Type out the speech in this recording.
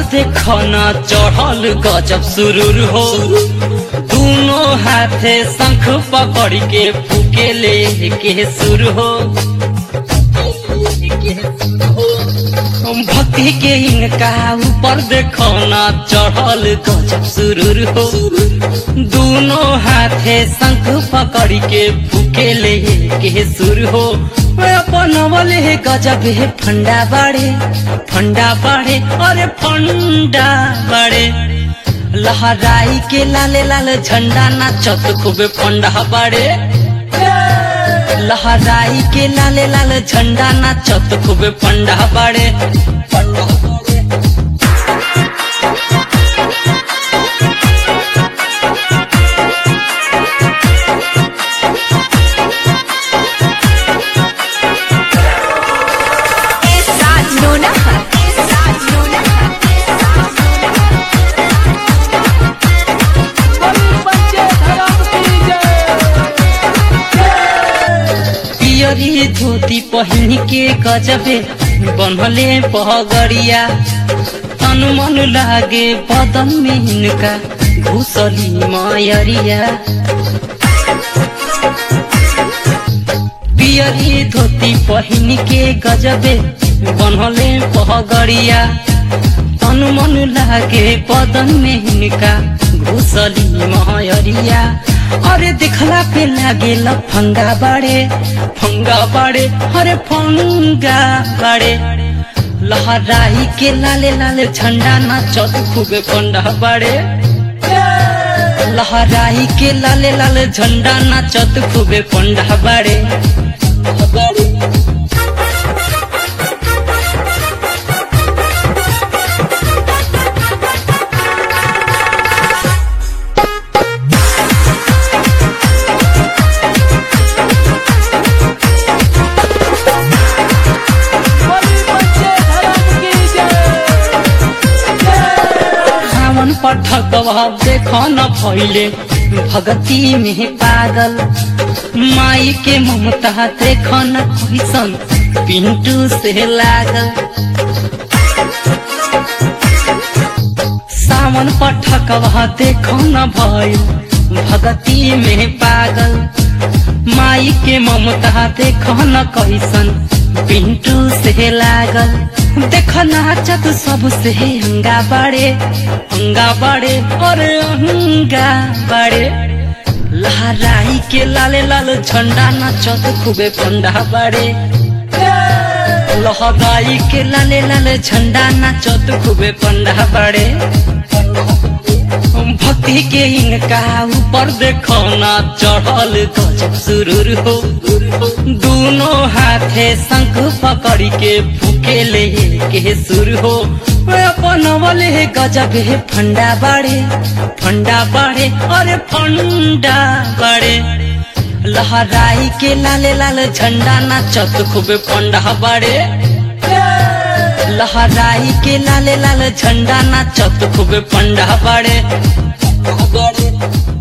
ऊपर देखो ना चढ़ल गजब सुरूर हो दोनों हाथे शंख पकड़ के फूके ले के सुर हो भक्ति के इनका ऊपर देखो ना चढ़ल गजब सुरूर हो दोनों हाथे शंख पकड़ के फूके ले के सुर हो अपन वाले गजब है फंडा बाड़े फंडा बाड़े अरे फंडा बाड़े लहराई के लाले लाल झंडा नाचत खूबे फंडा बाड़े लहराई के लाले लाल झंडा नाचत खूबे फंडा बाड़े फंडा बाड़े Esa Nuna. Esa Nuna. पियरी धोती पहिन के गजबे बनले पहगड़िया तन मन लागे बदन में इनका घुसली मायरिया पियरी धोती पहिन के गजबे बनले पहगड़िया तन मन लागे बदन में इनका घुसली मायरिया अरे दिखला पे लागे फंगा बाड़े फंगा बाड़े अरे फंगा बाड़े लहराई के लाले लाले झंडा नाचत खूबे पंडा बाड़े लहराई के लाले लाले झंडा नाचत खूबे पंडा बाड़े बाड़े सावन पठक देखो न भैले भगती में पागल माई के ममता देखो न कैसन पिंटू से लागल सावन पठक देखो न भैल भगती में पागल माई के ममता देखो न कैसन पिंटू से लागल देख नाचत सबसे हंगा बाड़े हंगा बाड़े अरे हंगा बाड़े लहराई के लाले लाल झंडा नाचत खूबे फंडा बाड़े लहराई के लाले लाल झंडा नाचत खूबे फंडा बाड़े भक्ति के इनका ऊपर देखो ना चढ़ल गजब सुरूर हो दोनों हाथे शंख पकड़ के फूके ले के सुर हो अपन वाले गजब है फंडा बाड़े फंडा बाड़े अरे फंडा बाड़े लहराई के लाले लाल झंडा नाचत खूबे फंडा बाड़े लहराई के लाले लाल झंडा नाचत खूबे फंडा बाड़े बाड़े